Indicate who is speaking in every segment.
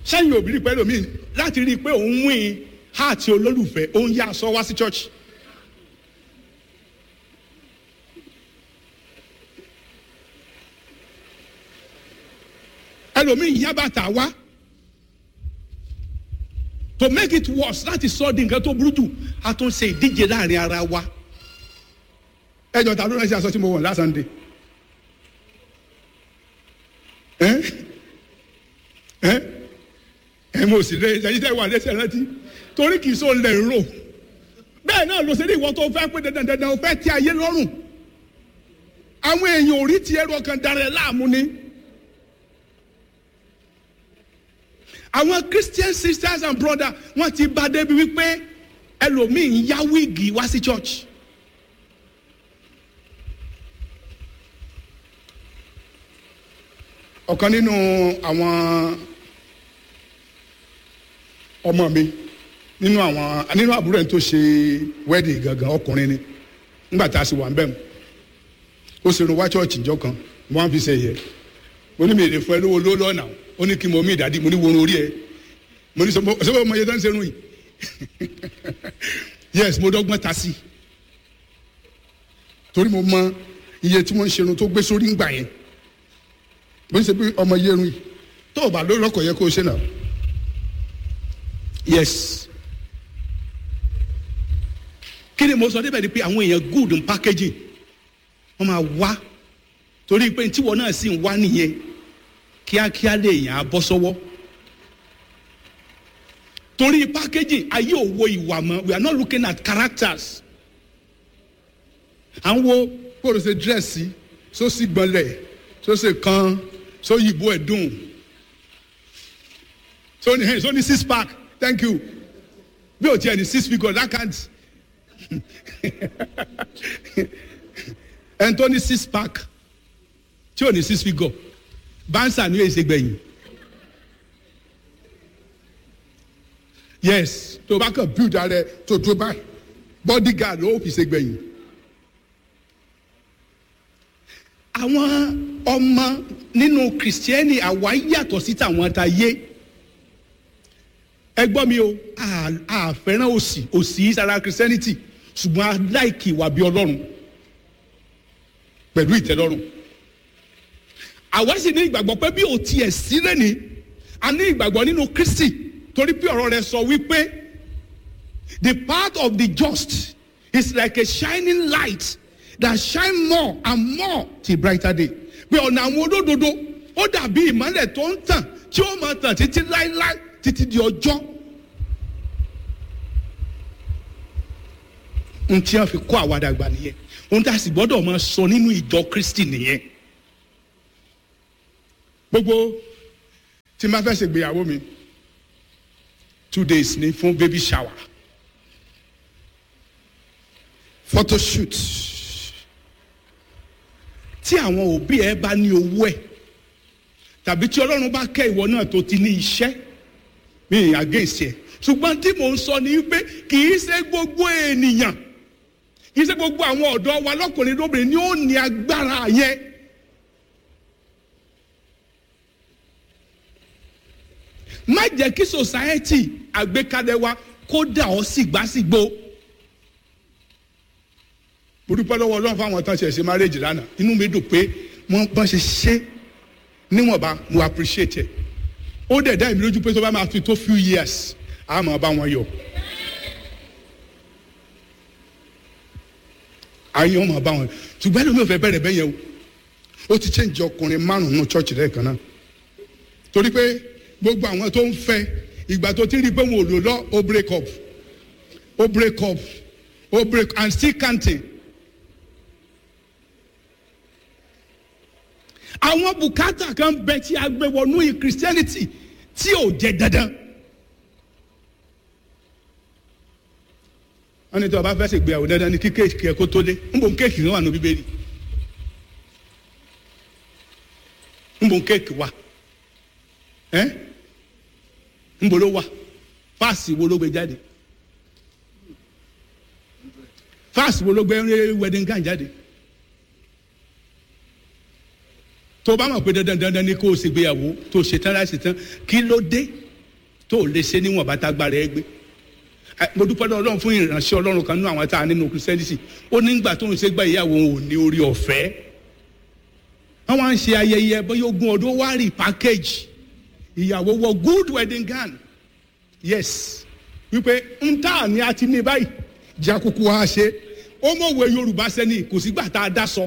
Speaker 1: sẹ́yìn òbí rí i pé lómi láti rí i pé òun wín háàtì olólùfẹ́ òun yá aṣọ wá sí church. ẹlòmíì yá bàtà wá to make it worse láti sọ di nǹkan tó burú jù a tún ṣe ìdíje láàrin ara wa ẹjọ ta ló rán sí aṣọ tí mo wọ̀ last Sunday ẹ ẹ ẹ mo sì lé ẹyin tẹ wà lẹsẹ rántí torí kì í so lẹ ń rò bẹ́ẹ̀ náà ló ṣe ní ìwọ tó fẹ́ pé dandan dandan o fẹ́ tí ayé lọ́rùn àwọn èèyàn ò rí ti ẹrọ kan darẹ láàmú ni. àwọn christian sisters and brothers wọ́n ti bá débi wípé ẹlòmíì ń yá wíìgì wá sí church. ọ̀kan nínú àwọn ọmọ mi nínú àwọn nínú àbúrò ẹni tó ṣe wedding gangan ọkùnrin ni nígbà tá a sì wà ń bẹ̀ mu ó ṣe irun wá church ìjọ kan wọ́n fi ṣe yẹ mo ní mi èdè fún ẹ lówó ló lọ́nà ó ní kí mo mí ìdádì mo ní worun orí ẹ mo ní sọ́wọ́ ọmọ yẹn tó ń ṣerun yìí yes mo dọ́gbọ́n ta sí torí mo mọ iye tí wọ́n ń ṣerun tó gbé sórí ń gbà yẹn mo ní sọ pé ọmọ yẹrun yìí tó o bá lórí ọkọ̀ yẹ kó o ṣe náà yes kí ni mo sọ débẹ̀ ni pé àwọn èèyàn good in packaging wọ́n máa wá torí pé tíwọ́ náà sì ń wá nìyẹn kíákíá lè yàn á bọ́ sọ́wọ́ torí packaging ayé òwò ìwà mọ́ we are not looking at characters à ń wo kó o ṣe dírẹ́sì sósì gbọ́nlẹ̀ sósì kan sóyìnbó ẹ̀dùn sóní hey sóní six pack thank you bí o tiẹ̀ ní six figure that can't ẹni tó ní six pack tí ò ní six figure bansa ni èsè gbẹ̀yìn yes tó bá kàn build ara ẹ tó tó báyìí bodyguard ló fi ṣe gbẹ̀yìn. àwọn ọmọ nínú kìrìsìtẹ́nì àwa yàtọ̀ sí tàwọn ta yé ẹ gbọ́ mi o a fẹ́ràn òsì òsì sára kìrìsìtẹ́nìtì ṣùgbọ́n a láìkì ìwà bí ọlọ́run pẹ̀lú ìtẹ́lọ́rùn àwa sì ní ìgbàgbọ́ pé bí o tiẹ̀ sí lẹ́ni a ní ìgbàgbọ́ nínú kristi torí pé ọ̀rọ̀ rẹ̀ sọ wípé the path of the just is like a shining light that shine more and more till brighter day pé ọ̀nà àwọn olódodo ó dàbí ìmọ́lẹ̀ tó ń tàn tí ó máa tàn títí láéláé títí di ọjọ́ n tí wọ́n fi kó àwa dàgbà nìyẹn ohun tá a sì gbọ́dọ̀ máa sọ nínú ìjọ kristi nìyẹn gbogbo tí n bá fẹ́ ṣègbéyàwó mi two days ni fún baby shower photo shoot tí àwọn òbí ẹ bá ní owó ẹ tàbí tí ọlọ́run bá kẹ́ ìwọ náà tó ti ní iṣẹ́ mi against ẹ ṣùgbọ́n tí mò ń sọ ni pé kì í ṣe gbogbo ènìyàn kì í ṣe gbogbo àwọn ọ̀dọ́ wa lọ́kùnrin lóbìnrin ni ó ní agbára yẹn. má jẹ́ kí society àgbékalẹ̀ wa kó dà ọ́ sígbàsígbò. mo dúpẹ́ lọ́wọ́ ọlọ́run fáwọn tán ṣe ṣe marriage lánàá inú mi dùn pé wọ́n bọ́n ṣe ṣe níwọ̀nba mo appreciate ẹ̀ ó dẹ̀ dá èmi lójú pé tó bá máa fi tó few years a máa bá wọn yọ. ayé wọn máa bá wọn ṣùgbọ́n ẹlòmíì ò fẹ́ bẹ̀rẹ̀ bẹ́yẹn o ó ti change ọkùnrin márùn-ún church lẹ́ẹ̀kan náà torí pé gbogbo àwọn tó ń fẹ́ ìgbà tó ti rí i pé wọn ò lò lọ ó break up ó break up ó break and still counting. àwọn bùkátà kan bẹ tí a gbé wọnú christianity tí ò jẹ dandan. wọ́n ní tí wọ́n bá fẹ́ ṣègbéyàwó dandan ní kí kéèkì ẹ̀ kó tó dé ń bò ń kéèkì kan wà ní bíbélì ń bò ń kéèkì wà ẹ́ ń bò ló wà fáàsì wo ló gbé jáde fáàsì wo ló gbé wedding gown jáde tó bá mọ̀ pé dandan dandan ni kó o ṣègbéyàwó tó o ṣe tán láì ṣe tán kí ló dé tó o lè ṣe níwọ̀n bá tágbára ẹ gbé mo dúpẹ́ lọ́wọ́ ọlọ́run fún ìránṣẹ́ ọlọ́run kan nínú àwọn tá a nínú christianity ó ní gbà tó ń ṣe gba ìyàwó òun ò ní orí ọ̀fẹ́ wọ́n wá ń ṣe ayẹyẹ bóyá ogún ọdún wá rí package ìyàwó wọ good wedding gown yes wípé ń tà ní a ti ní báyìí jakuku wa ṣe ó mọ̀wé yorùbá sẹ́ni kò sígbà tá a dá sọ.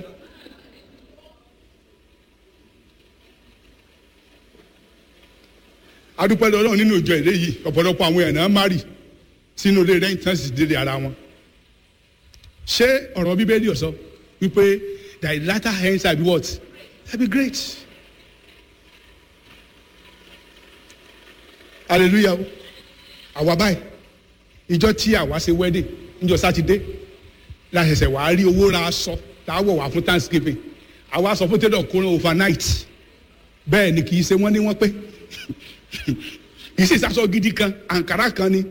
Speaker 1: adúpẹ́ lọ́wọ́ nínú ìjọ ìlé yìí ọ̀pọ̀lọpọ̀ àwọn èèyàn náà má rì sínú ilé rẹ̀ tán sì délé ara wọn. ṣé ọ̀rọ̀ bíbélì ọ̀sọ́ wípé thy latter hand shall be what? shall be great. hallelujah o àwa báyìí ìjọ tí àwa ṣe wedding níjọ sátidé la ṣẹ̀ṣẹ̀ wàá rí owó ra aṣọ tá a wọ̀ wá fún thanksgiving àwa sọ fún tẹ́lọ̀ kó overnight bẹ́ẹ̀ ni kì í ṣe wọ́n ní wọ́n pé kì í sì sasọ gidi kan àǹkárá kan ni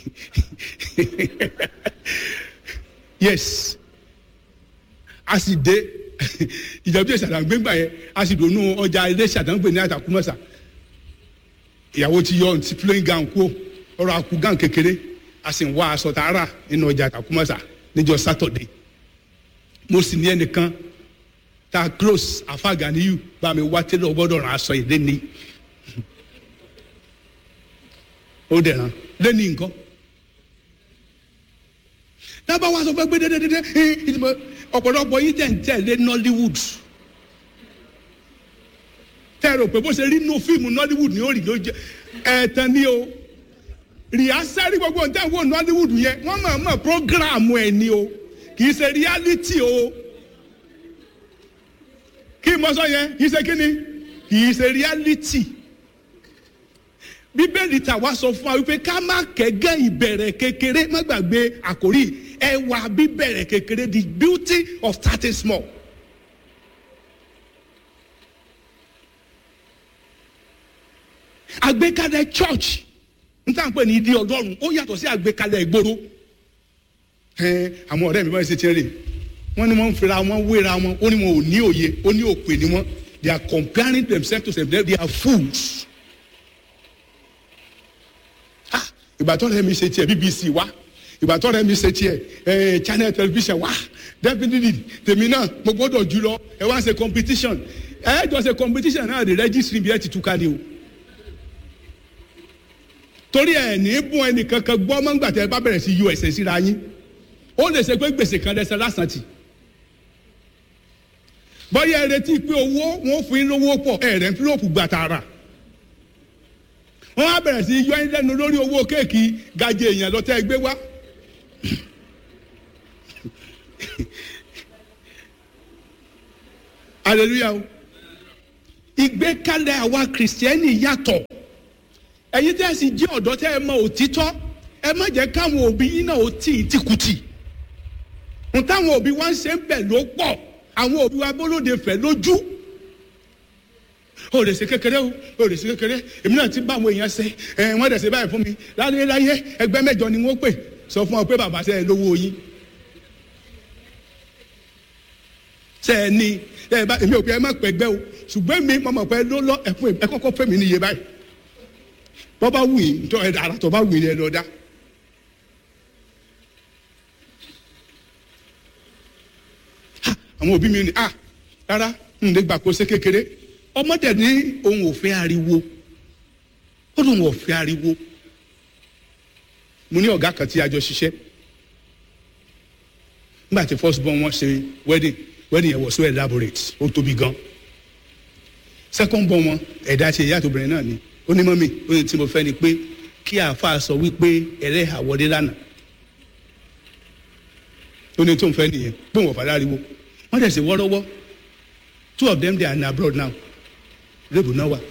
Speaker 1: yes a sì dé ìjọba ìṣàdá gbégbá yẹn a sì dònú ọjà ilé ìṣàdánwó ní àtàkùmọ̀sà ìyàwó ti yọ ti plain gown kú ọrọ̀ akú gown kékeré a sì ń wá aṣọ tààrà nínú ọjà àtàkùmọ̀sà níjọ sátọ̀dé mo sì ní ẹnìkan ta close àfàgàníyù bá mi wá tẹ́lẹ̀ ọgbọ́dọ̀ ràn aṣọ ìdí ni ó dẹ̀ ràn lẹ́ni nǹkan dábàá wá sọ fẹ́ gbé dédédédé ọ̀pọ̀lọpọ̀ yín tẹ̀ ń tẹ̀lé nollywood tẹ́ rò pé bó ṣe rí inú fíìmù nollywood ni ó rí ló jẹ ẹ̀ẹ̀tàn ni o rìhásẹ́rì gbogbo nǹkan wo nollywood yẹn wọ́n mọ̀ mọ̀ programu ẹ̀ ni o kì í ṣe reality o kí n mọ sọ yẹn kì í ṣe kí ni kì í ṣe reality bíbélì tàwa sọ fún wa wípé ká má kẹ́gẹ́ ìbẹ̀rẹ̀ kékeré má gbàgbé àkórí ẹwà bíbẹ̀rẹ̀ kékeré the beauty of starting small. àgbékalẹ̀ church n tà ń pè ní ìdí ọlọ́run ó yàtọ̀ sí àgbékalẹ̀ ìgboro àwọn ọ̀rẹ́ mi bá ṣe tiẹ̀ rè wọ́n ní wọ́n ń fira wọn wéra wọn ó ní wọn ò ní òye ó ní òpè ni wọn they are comparing themselves to themselves they are fools. ìgbà tó rẹ mi ṣe tiẹ̀ bbc wá ìgbà tó rẹ mi ṣe tiẹ̀ channel television wá definitely tèmi náà mo gbọ́dọ̀ jù lọ ẹ wá ṣe competition ẹ jọ ṣe competition náà the registry bí ẹ ti túká ni o torí ẹ ní bún ẹnìkankan gbọ́ mọ́ngbà tẹ bá bẹ̀rẹ̀ sí us síra yín ó lè ṣe pé gbèsè kan lẹ́sẹ̀ lásán tì bọ́yá ẹ retí pé owó wọn fún yín lówó pọ̀ ẹ̀rẹ̀ ń fílòpù gbà tààrà wọ́n á bẹ̀rẹ̀ sí yọ ẹ́ lẹ́nu lórí owó kéèkì gajẹ èèyàn lọ́tẹ́ gbé wá. hallelujah o ìgbékalẹ̀ àwa kìrìsìtẹ́nì yàtọ̀ ẹ̀yin tẹ́ ẹ sì jẹ́ ọ̀dọ́ tẹ́ ẹ mọ òtítọ́ ẹ má jẹ́ káwọn òbí yín náà ó tì í tìkùtì n táwọn òbí wa ń ṣe ń bẹ̀ ló pọ̀ àwọn òbí wa bólóde fẹ̀ lójú o lè ṣe kékeré o o lè ṣe kékeré èmi náà ti bá àwọn èèyàn ṣe ẹ wọn dẹ̀ ṣe báyìí fún mi láyé láyé ẹgbẹ́ mẹ́jọ ni wọ́n pè sọ fún ọ pé bàbá ṣe é lówó yín ṣe é ní ẹ bá èmi ò pé ẹ má pẹ́ gbẹ́ o ṣùgbọ́n mi mo mọ̀ pé ló lọ ẹ̀fún ẹ kọ́kọ́ fẹ́ mi níye báyìí bọ́ bá wù yín tó ẹ dára tó bá wù yín ẹ lọ dá. àwọn òbí mi ni ah rárá n lè gbà kó ṣe kékeré ọmọdé ní òun ò fẹ́ ariwo ó lóun ò fẹ́ ariwo mo ní ọ̀gá kan tí a jọ ṣiṣẹ́ nígbà tí first born wọn ṣe wedding wedding yẹn was so elaborate ó tóbi gan second born wọn ẹ̀dá ṣe ìyá àtòbìnrin náà ni ó ní mọ́mì ó ní tí mo fẹ́ ni pé kí àáfàá sọ wípé ẹlẹ́hà wọlé lánàá ó ní tó ń fẹ́ nìyẹn pé wọ́n fàdá ariwo wọ́n dẹ̀ ṣe wọ́rọ́wọ́ two of them they are in abroad now lébù náà wà.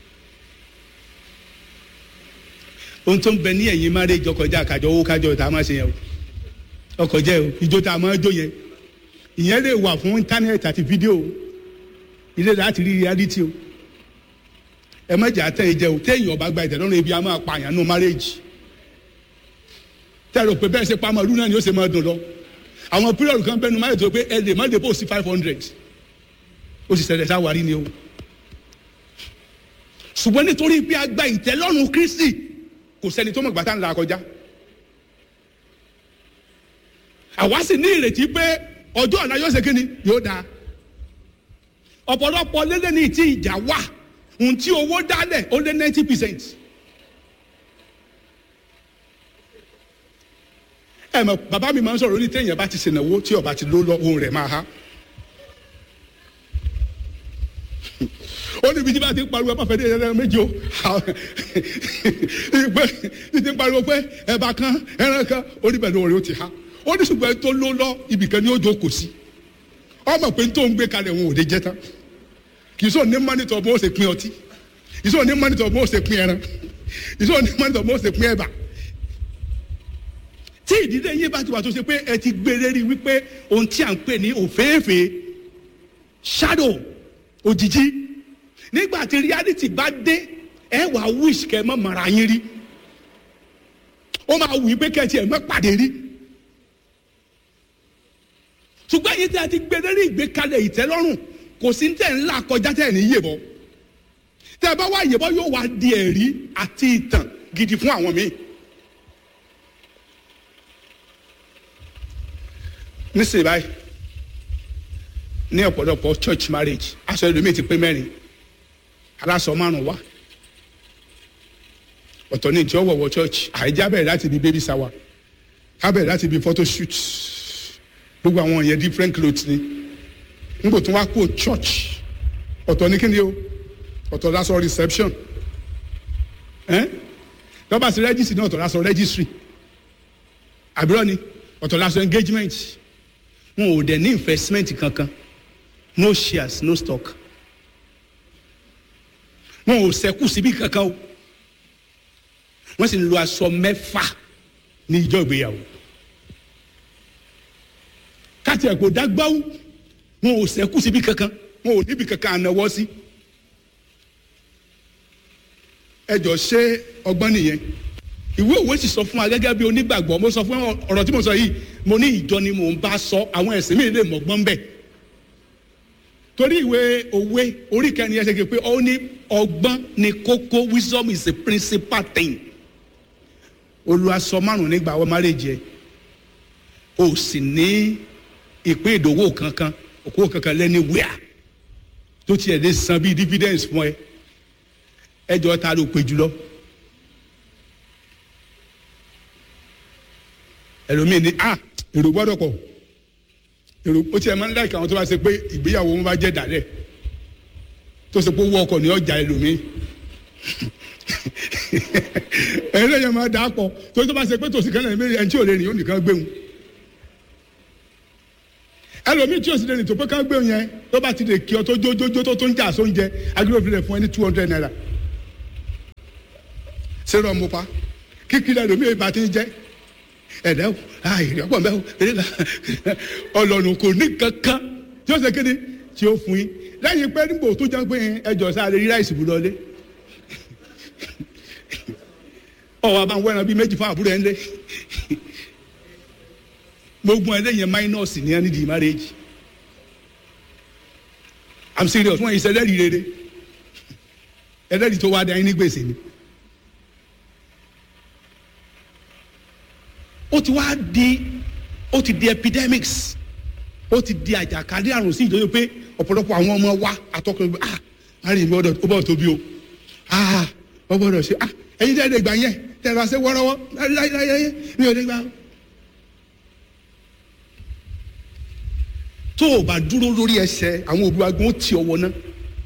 Speaker 1: ohun tó ń bẹ ní ẹ̀yìn marriage ọkọjá àkàjọ owó kájọ tá a máa ṣe yẹn o ọkọjá o ìjó tá a máa jó yẹn ìyẹn lè wà fún íńtánẹ́ẹ̀tì àti fídíò ilé láti rí reality o ẹ má jà tẹ́ ẹ jẹ o téèyàn bá gba ìtẹ̀lọ́rùn ibi a máa pààyàn nù marriage tẹ́ ẹ rò pé bẹ́ẹ̀ ṣe pa ọmọ ìlú náà ni ó ṣe máa dùn lọ àwọn pírọ̀lù kan bẹ́ẹ̀ nu marriage tó pé ẹ lè má lè bó sí five hundred ó sì ṣẹlẹ̀ sáwárí ni o ṣùgbọ́n nítorí pé a gba ìtẹ́lọ́rùn kristi kò sẹ́ni tó mọ̀ gbàtà ńlá kọjá àwa sì ní ìrètí pé ọjọ́ ọ̀la yóò ṣe kí ni yóò dáa ọ̀pọ̀lọpọ̀ lélẹ̀ ní ti ìjà wà ohun tí owó dálẹ̀ ó lé ninety percent. ẹ mọ̀ bàbá mi máa ń sọ̀rọ̀ ní téèyàn bá ti ṣènáwó tí ọba ti ló lọ ohun rẹ̀ máa há. ó ní ibi tí bá ti ń pariwo ẹ má fẹ́ dé ẹran méjì o pé ti ń pariwo pé ẹ̀bà kan ẹran kan ó ní bẹ̀rẹ̀ òrè ó ti há ó ní ṣùgbọ́n tó ló lọ ibìkan ni ó jókòó sí ọmọ pé tó ń gbé kalẹ̀ òun ò lè jẹ́ tán kì í sọ ní mọ́nítọ̀ bó ṣe pín ọtí kì í sọ ní mọ́nítọ̀ bó ṣe pín ẹran kì í sọ ní mọ́nítọ̀ bó ṣe pín ẹ̀bà tí ìdílé yín bá ti wà tó ṣe pé ẹ ti gbé lérí wípé ohun tí à ń pè ní òféèfé shadow òjijì nígbà tí reality bá dé ẹ wàá wish kẹ mọ́ mara yín rí ó máa wù í pé kẹ́ ẹ tiẹ̀ mọ́ pàdé rí ṣùgbọ́n yìí tí a ti gbé lérí ìgbékalẹ̀ ìtẹ́lọ́rùn kò sí ní tẹ̀ ńlá kọjá tẹ̀ ní yèbọ̀ tẹ́ ẹ bá wá yèbọ̀ yóò wá di ẹ̀rí àti ìtàn gidi fún àwọn míì. nísìnyí báyìí ní ọ̀pọ̀lọpọ̀ church marriage aṣọ ẹlòmíì ti pé mẹ́rin aláṣọ márùn wá ọ̀tọ̀ ní ìjọ wọ̀wọ̀ church àìjá bẹ̀rẹ̀ láti ibi baby shower á bẹ̀rẹ̀ láti ibi photo shoot gbogbo àwọn yẹn different clothes ni nígbò tó wá kó church ọ̀tọ̀ ní kíni o ọ̀tọ̀ lásọ reception lọ́ba sí registry ní ọ̀tọ̀ lásọ registry àbúrò ni ọ̀tọ̀ lásọ engagement wọn ò dẹ̀ ní investment kankan no shares no stock wọn ò sẹ́kù síbi kankan o wọ́n sì ń lo aṣọ mẹ́fà ní ìjọ ìgbéyàwó káti ẹ̀kọ́ dágbáwó wọn ò sẹ́kù síbi kankan wọn ò níbi kankan ànáwọ́ sí ẹjọ́ ṣé ọgbọ́n nìyẹn ìwé òwe sì sọ fún wa gẹ́gẹ́ bí onígbàgbọ́ mo sọ fún ọ̀rọ̀ tí mo sọ yìí mo ní ìjọ ni mò ń bá sọ àwọn ẹ̀sìn mi lè mọ̀gbọ́n bẹ́ẹ̀ torí ìwé òwe orí kẹrin ẹsẹ̀ kí pé ó ní ọgbọ́n ni kókó wisdom is the principal thing olùwàsọ márùn nígbà wọ́n marriage yẹ o sì ní ìpín ìdòwò kankan òkú kankan lẹ́ni wíà tó tiẹ̀ lè san bíi dividends fún ẹ ẹjọ́ ta ló pe jùlọ. ẹlòmíì ní ah èrò gbọ́dọ̀ pọ̀ èrò ó tiẹ̀ máa ń láìka àwọn tó bá ṣe pé ìgbéyàwó wọn bá jẹ́ dàlẹ́ tó ṣe pé owó ọkọ̀ ní ọjà ẹlòmíì ẹ̀rọ yẹn máa dà á pọ̀ tó tó bá ṣe pé tòsí kan náà ẹni tí ò lè rìn ó nìkan gbéhùn ẹlòmíì tí ò sì lè rìn tó pé ká gbéhùn yẹn tó bá ti lè kí ọ tó jójójó tó tó ń jà sóúnjẹ agbèrè fún ẹni two hundred naira ṣé rọ mo pa kíkiri ẹlòmíì ìbá ti ń jẹ ẹ̀dá o àìrí ọ̀pọ̀ mẹ́wò eré ọlọ́run kò ní kankan tí ó ṣe kéde tí ó fún yín lẹ́yìn pé nígbò tó jẹ́ pé ẹjọ́ sáré rí ráìsì bù lọlé ọ̀wọ́ àbá wẹ́ran bíi méjì fún àbúrò ẹ̀ ń lé gbogbo ẹlẹ́yìn minus ní ẹni di marriage i'm serious wọ́n yìí sẹ́lẹ̀rì rere ẹlẹ́rìí tó wá dá yín ní gbèsè ni. ó ti wá di ó ti di epidemics ó ti di àjàkálẹ̀ àrùn sí ìdójú pé ọ̀pọ̀lọpọ̀ àwọn ọmọ wa àtọkùnrin ah àrùn ìmọ̀ ọ̀dọ̀ ó bọ̀ tóbi o ah ó gbọ́dọ̀ ṣe ah ẹ̀yin tẹ́ ẹ lè gbà yẹn tẹ́ ẹ bá ṣe wọ́rọ́wọ́ láyé mi ò lè gbà. tó o bá dúró lórí ẹsẹ̀ àwọn òbí wa gan ó ti ọwọ́ náà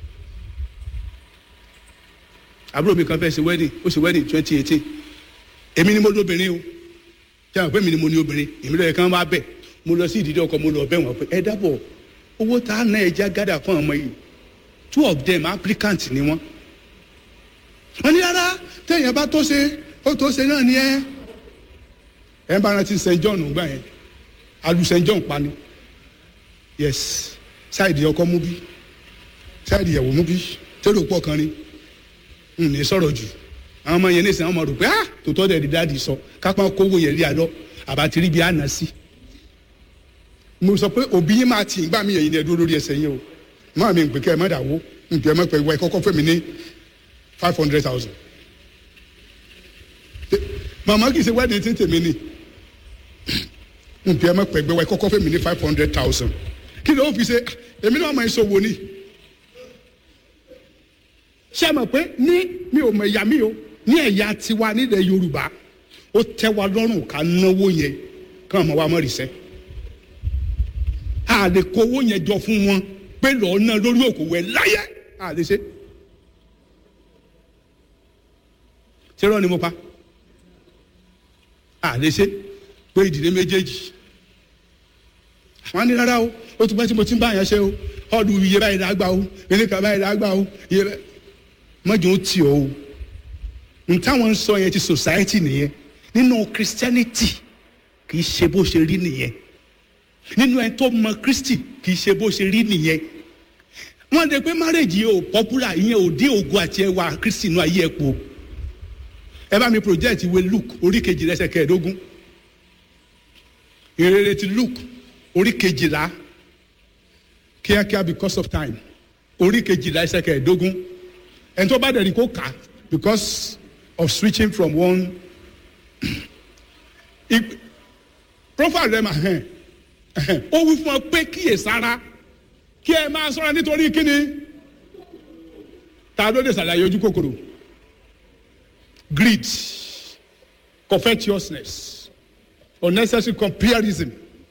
Speaker 1: àbúrò mi kan fẹ́ ṣe wedding ó ṣe wedding twenty eighteen èmi ni mo lóbìnrin o tí a pè mí ni mo ní obìnrin èmi lọ́yẹ̀ kan wá bẹ̀ mo lọ sí ìdílé ọkọ mo lọ bẹ̀ wọ́n pé ẹ dábọ̀ owó tá a ná ẹja gádà fún ọmọ yìí two of them applicant ni wọ́n. wọ́n ní rárá téèyàn bá tó ṣe ó tó ṣe náà ni ẹ. ẹ bá rántí st john gbà yẹn alu st john pa ni yes ṣáìdì ọkọ mú bí ṣáìdì ìyàwó mú bí tẹ́lẹ̀ pọ̀ kan ni n ní sọ̀rọ̀ jù àwọn ọmọ yẹn ní sàn ọmọ rò pé ah tòótọ́ dẹ̀ di dáàdi sọ kápá kówó yẹn rí àlọ́ àbátìrí bíi àná sí. mo sọ pé òbí yín máa tì í gbà mí yẹn ní ẹdúró lórí ẹsẹ̀ yín o máa mi pè kẹ́ ẹ má dàwó nǹkan ẹ má pẹ́ ìwọ ẹ kọ́kọ́ fẹ́ mi ní five hundred thousand. màmá kì í ṣe wedding tí tèmi ni nbí ẹ má pẹ̀gbẹ́ wa ẹ kọ́kọ́ fẹ́ mi ní five hundred thousand kí ló ń fi ṣe èmi náà máa ń sọ̀wọ́ ni ṣé ẹ mọ̀ pé ní mi ò mọ̀ ẹ̀yà mi o ní ẹ̀yà tiwa nílẹ̀ Yorùbá ó tẹ́ wa lọ́rùn ká náwó yẹn kí wọ́n mọ̀ wá mọ̀ rìṣẹ́ a lè kó owó yẹn jọ fún wọn pé lọ́ọ́ ná lórí òkòwò ẹ̀ láyé a lè ṣe ṣé rán ni mo pa a lè ṣe pé ìdílé méjèèjì àwọn ní rárá o ó ti pẹ́ tí mo ti ń bá yẹn ṣe o ọdún iye báyìí lágbà o ilé kan báyìí lágbà o iye báyìí mọ́jọ́ ó tì ọ́ o n táwọn ń sọ yẹn ti society nìyẹn nínú christianity kì í ṣe bó ṣe rí nìyẹn nínú ẹni tó mọ christy kì í ṣe bó ṣe rí nìyẹn wọ́n dẹ̀ pé marriage yìí ò popular ìyẹn ò dín ògo àti ẹwà christy inú ayé ẹ̀ pọ̀ ẹ bá mi project ìwé luke orí kejì lẹ́sẹ̀ kẹẹ̀ẹ́dógún ìrere ti luke orí kejìlá kíákíá because of time orí kejìlá ẹsẹ̀ kẹẹ̀ẹ́dógún ẹni tó bá dẹ̀ ní kó kà á because of switching from one profile rẹ̀ mà hẹ́n ó wí fún ọ pé kíyèsára kí ẹ máa ṣọ́ra nítorí kíni ta ló dé ṣàlàyé ojú kòkòrò greed covetousness unnecessary comparison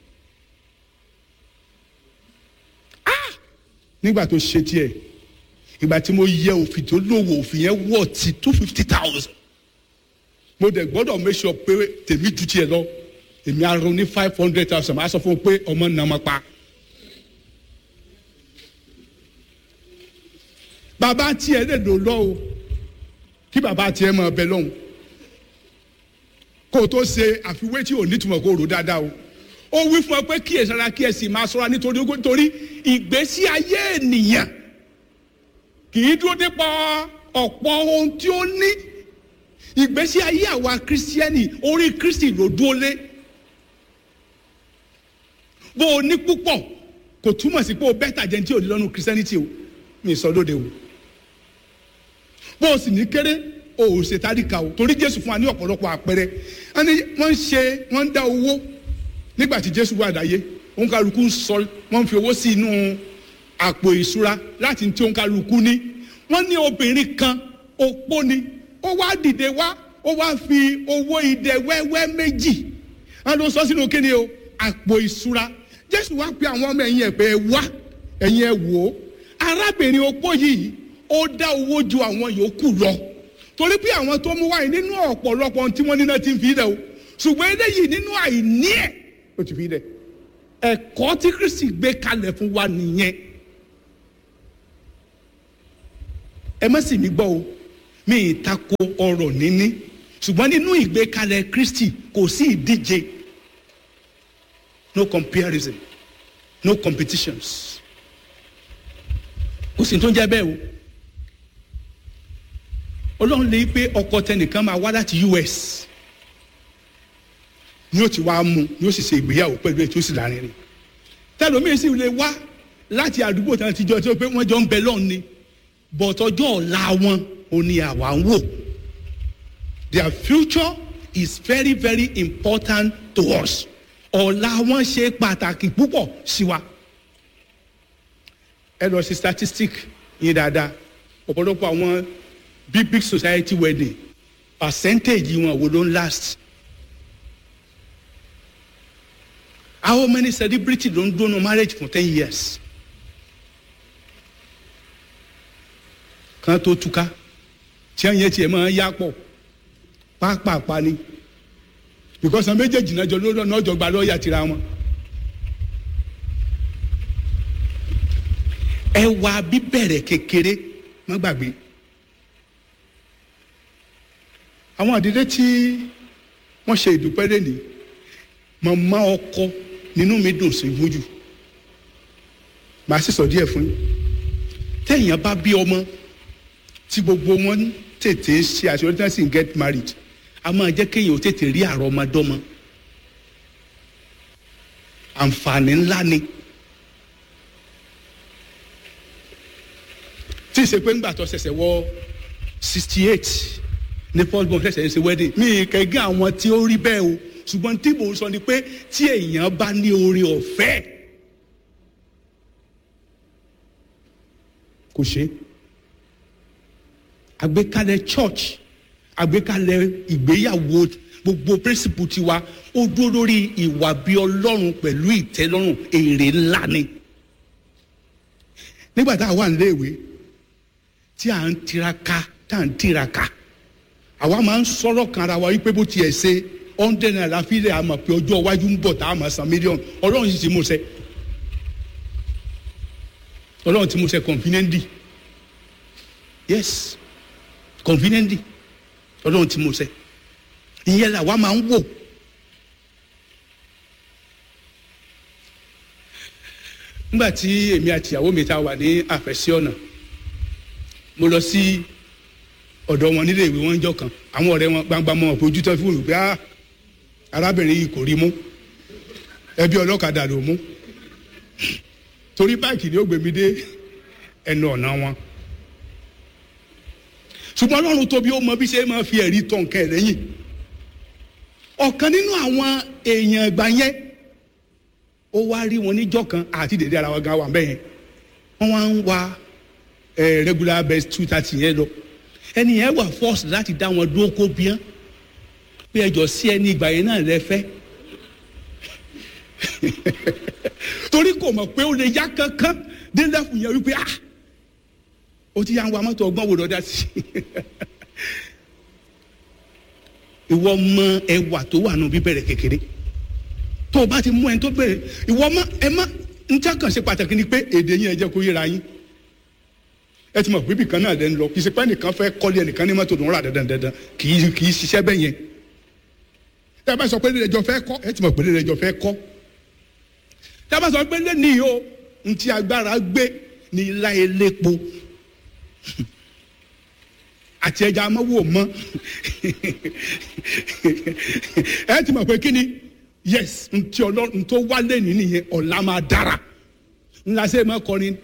Speaker 1: ah nígbà tó ṣe tiẹ̀ ìgbà tí mo yẹ òfin tó lówó òfin yẹn wọ̀ ti two fifty thousand mo dẹ̀ gbọ́dọ̀ make sure pé tèmi ju tiẹ̀ lọ èmi arọ ní five hundred thousand máa sọ fún un pé ọmọ nà má pa. bàbá tiẹ̀ lè lò lọ o kí bàbá tiẹ̀ máa bẹ lọ́hùn kó o tó ṣe àfiwé tí ò nítumọ̀ kó o rò dáadáa o ó wí fún ọ pé kí ẹ sara kí ẹ sì máa ṣọ́ra nítorí nítorí ìgbésí ayé ènìyàn kì í dúró dípò ọ̀pọ̀ ohun tí ó ní ìgbésí ayé àwa kírísítíẹ́nì orí kírísítì ló dúró lé bó o ní púpọ̀ kò túmọ̀ sí pé o bẹ́tà jẹ́ ní tí o ní lọ́nu kírísítẹ́nìtì o mi sọ lóde o bó o sì ní kéré o ò ṣe tádìkà o torí jésù fún wa ní ọ̀pọ̀lọpọ̀ àpẹẹrẹ ẹni wọ́n ń ṣe wọ́n ń dá owó nígbà tí jésù wà láyé òǹkàlùkù ń sọ wọ́n ń fi owó sí inú àpò ìṣúra láti tí òǹkàlùkù ní wọ́n ní obìnrin kan opó ni ó wá dìde wá ó wá fi owó idẹ wẹ́wẹ́ méjì wọ́n ló sọ sínú kíni o àpò ìṣúra jésù wá pe àwọn ọmọ ẹ̀yìn ẹ̀ pé ẹ wá ẹ̀yìn ẹ̀ wò ó arábìnrin opó yìí ó dá owó ju àwọn yòókù lọ torí pé àwọn tó mú wáyé nínú ọ̀pọ̀lọpọ̀ tí wọ́n níná ti ń fi dẹ̀ o ṣùgbọ́n eléyìí nínú àìní ẹ̀ ó ti fi dẹ̀ ẹ̀kọ́ tí kristi gbé kalẹ̀ fún wa nìyẹn ẹ má sì mí gbọ́ o mi ì tako ọrọ̀ níní ṣùgbọ́n nínú ìgbékalẹ̀ kristi kò sí ìdíje no comparison no competitions kò sì tó ń jẹ́ bẹ́ẹ̀ o ọlọ́run lè pé ọkọ tẹnìkan máa wá láti US ni ó ti wá mú ni ó sì ṣe ìgbéyàwó pẹ̀lú ẹ̀ tí ó sì láàrin rìn tẹlomiin sì lè wá láti àdúgbò tí wọ́n ti jọ tí ó pé wọ́n jọ ń bẹ lọ́run ni but ọjọ́ ọ̀la wọn ò ní àwa ń wò their future is very very important to us ọ̀la wọn ṣe pàtàkì púpọ̀ sí wa ẹ lọ sí statistic yín dáadáa ọ̀pọ̀lọpọ̀ àwọn big big society wedding percentage wọn wo ló ń last how many celebrity ló ń dúró marriage for ten years kan tó túká tí wọn yẹn tiẹ̀ máa yá pọ̀ pápápá ni because àwọn méjèèjì náà jọ lọ́nà ọjọ́ gba lọ́ọ̀yà tira wọn. ẹwà bíbẹ̀rẹ̀ kékeré má gbàgbé àwọn àdílé tí wọ́n ṣe ìdúpẹ́ lẹ́ni màmá ọkọ nínú mi dùn sí fún jù màá sì sọ díẹ̀ fún yín téèyàn bá bí ọmọ tí gbogbo wọn tètè ṣe àṣeyọrí tí wọ́n sì ń get married a máa jẹ́ kéèyàn ó tètè rí àrọ́mọdọ́mọ àǹfààní ńlá ni tí ì ṣe pé ńgbà tó ṣẹ̀ṣẹ̀ wọ sixty eight ní first born ṣẹ̀ṣẹ̀ ń ṣe wedding mi kẹ́gẹ́ àwọn tí ó rí bẹ́ẹ̀ o ṣùgbọ́n tí mò ń sọ ni pé tí èèyàn bá ní oore ọ̀fẹ́ kò ṣe é àgbékalẹ̀ church àgbékalẹ̀ ìgbéyàwó gbogbo principle tiwa ó dúró lórí ìwà bí ọlọ́run pẹ̀lú ìtẹ́lọ́rùn èrè ńlá ni nígbà tá a wà níléèwé tí à ń tiraka tá à ń tiraka àwa máa ń sọ̀rọ̀ kan ara wa wípé bó tiẹ̀ ṣe hundred naira fílẹ̀ àmọ̀ pé ọjọ́ iwájú ń bọ̀ tá a máa san mílíọ̀nù ọlọ́run sì ti mú ṣẹ ọlọ́run ti mú ṣẹ conveniently yes conveniently ọlọ́run ti mú ṣẹ ìyẹn là wá máa ń wò nígbà tí èmi àti ìyàwó mi ta wà ní àfẹ́sí ọ̀nà mo lọ sí ọ̀dọ̀ wọn nílé ìwé wọn jọ kan àwọn ọ̀rẹ́ wọn gbangba mọ́ ọ̀pọ̀ ojú tó fún olùgbé ah arábìnrin yìí kò rí mú ẹbí ọlọ́kadà ló mú torí báàkì ni ó gbé mi dé ẹnu ọ̀nà wọn ṣùgbọ́n ọlọ́run tóbi ó mọ bí ṣe máa fi ẹ̀rí tọ̀ nǹkan ẹ̀ lẹ́yìn ọ̀kan nínú àwọn èèyàn ìgbà yẹn ó wá rí wọn níjọ́ kan àti dèdè ara wa gan wà bẹ́ẹ̀ yẹn wọ́n wá ń wa regular best two thirty yẹn lọ ẹni yẹn wà force láti dá wọn dúró kó bíán pé ẹjọ́ sí ẹni ìgbà yẹn náà lẹ fẹ́ torí kò mọ̀ pé ó lè yá kankan délẹ̀ fún yẹn wípé ah ó ti yá ń wa mọ́tò ọgbọ́n wò lọ́dá sí ìwọ mọ ẹwà tó wà nù bíbẹ̀rẹ̀ kékeré tó o bá ti mú ẹni tó bẹ̀rẹ̀ ìwọ mọ ẹ má n tẹ́ kàn ṣe pàtàkì ni pé èdè yín ẹ jẹ́ kó yéra yín ẹ ti mọ̀ pé ibì kan náà lẹ́ ń lọ kì í ṣe pé ẹnìkan fẹ́ kọ́lé ẹnìkan ní mọ́tò tó ń rà dandan dandan kì í kì í ṣiṣẹ́ bẹ́ẹ̀ yẹn tẹ́ ẹ bá sọ pé lè jọ fẹ́ kọ́ ẹ ti mọ̀ pé lè jọ fẹ́ kọ́ tẹ́ ẹ bá sọ pé lè ní o n ti agbára gbé ní ilá elépo àti ẹja amọ́wò mọ́ ẹ ti mọ̀ pé kí ni yes ntí ọlọ́run tó wálé ní nìyẹn ọ̀la máa dára ńlá sẹ́ máa kọrin